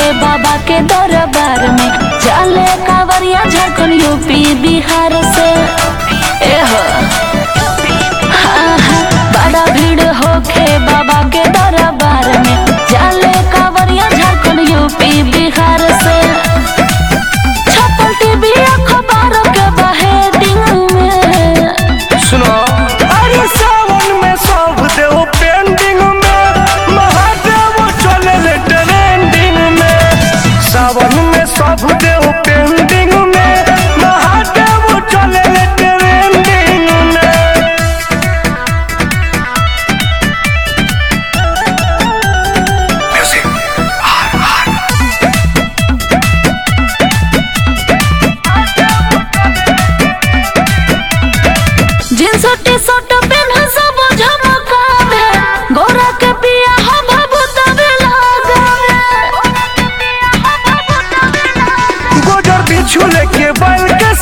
बाबा के दरबार में चले कांवरिया झारखंड यूपी बिहार से एह हाँ, हाँ, बड़ा भीड़ होखे बाबा के दरबार में चले कांवरिया झारखंड यूपी बिहार से छपल टीवी अखबार के बहेडिंग में सुनो अरे सावन में सब देव पेंडिंग में महादेव चले ट्रेंडिंग में सावन में सब देव पेंडिंग में महादेव चले ट्रेंडिंग में जींस टी शर्ट पेन सब झमकावे गोरा के पिया हम भूतवे लगावे गोजर बिछू लेके बैल के